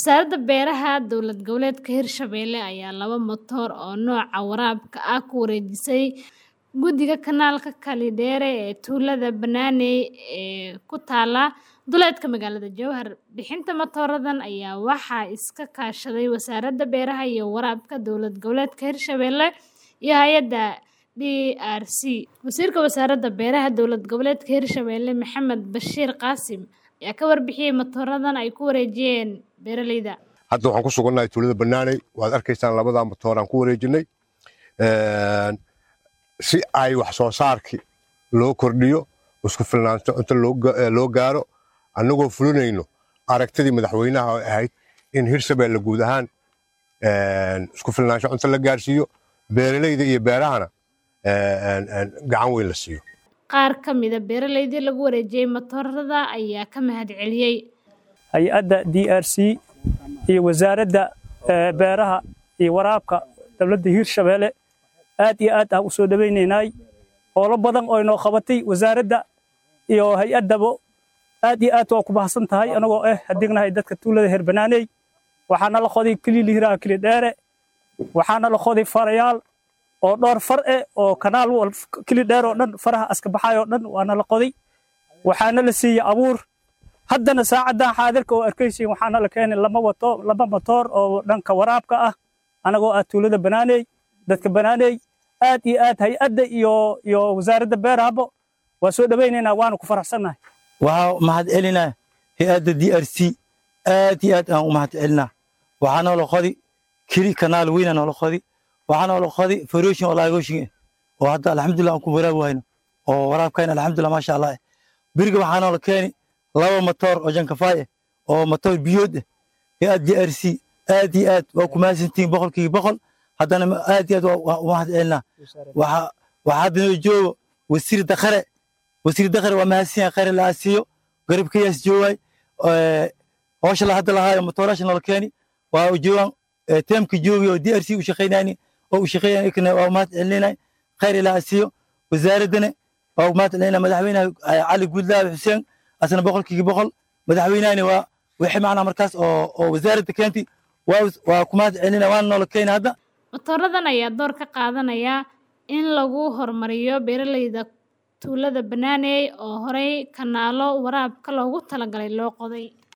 Wasaaradda Beeraha Dowlad Goboleedka Hirshabelle ayaa laba matoor oo nooca waraabka ah ku wareejisay Guddiga Kanaalka Kalidere ee tuulada Bananey ee ku taalla duleedka magaalada Jowhar. Bixinta matooradan ayaa waxaa iska kaashaday Wasaaradda Beeraha iyo Waraabka Dowlad Goboleedka Hirshabelle iyo hay'adda DRC. Wasiirka Wasaaradda Beeraha Dowlad Goboleedka Hirshabelle Maxamed Bashiir Qaasim ayaa ka warbixiyay matooradan ay ku wareejiyeen beeralayda. hadda waxaan ku sugannahay tuulada Bananey waad arkaysaan labadaa matoor aan ku wareejinay si ay wax soo saarkii loo kordhiyo isku filnaansho inta loo gaaro annagoo fulinayno aragtidii madaxweynaha oo ahayd in hirshabelle guud ahaan isku filnaansho cunto la gaarsiiyo beeralayda iyo beerahana gacan weyn la siiyo Qaar ka mid ah beeralaydii lagu wareejiyay matoorada ayaa ka mahadceliyay. hay-adda d r c iyo wasaaradda beeraha iyo waraabka dowladda hirshabelle aad iyo aad aan u soo dhowaynaynay howlo badan oo inoo qabatay wasaaradda iyo hay-addaba aad iyo aad waa ku bahsan tahay anagoo ah hadignahay dadka tuulada reer Bananey waxaana la qoday kililihiraha kili dheere waxaana la qoday farayaal oo dhowr far eh oo kanaal wal kili dheer oo dhan faraha aska baxay oo dhan waana la qoday waxaana la siiyey abuur haddana saacadan xaadirka oo arkaysiin waxaana la keenay lama wato laba matoor oo dhanka waraabka ah anagoo ah tuulada Bananey dadka Bananey aad iyo aad hay-adda iyo iyo wasaaradda beerahaba waa soo dhawaynaynaa waana ku faraxsannahay waxaa mahad celinaa hay-adda d r c aad iyo aad aan u mahad celinaa waxaa noola qodi kili kanaal weyna noola qodi waxaa noola qodi faroshin oo laagoshin oo hadda alxamdulillah aan ku waraabi wayno oo waraabkayna alxamdulillah maasha allah beriga waxaa noola keeni laba matoor oo jankafaay ah oo matoor biyood ah hay-ad d r c aad iyo aad waa ku mahadsantihiin boqolkiiba boqol haddana aad iyo aad waa u mahad celinaa waxaa waxaa hadda noo joogo wasiir dakhare wasiir dakhare waa mahadsan yahay khayr la asiiyo garabkayaas joogaay howsha la hadda lahaayo matoorasha noola keeni waa u joogaan teemka joogi oo d r c u shaqaynayni oo u shaqaynayni waa mahad celinay khayr la asiiyo wasaaraddana waa mahad celinaa madaxweynaha cali guudlaabe xuseen asna boqolkiiba boqol madaxweynahani waa wixii macnaa markaas oo oo wasaaradda keentay waa waa ku mahad celinaa waana noola keeni hadda Matooradan ayaa door ka qaadanaya in lagu horumariyo beeralayda tuulada Bananey oo horey kanaalo waraabka loogu talagalay loo qoday.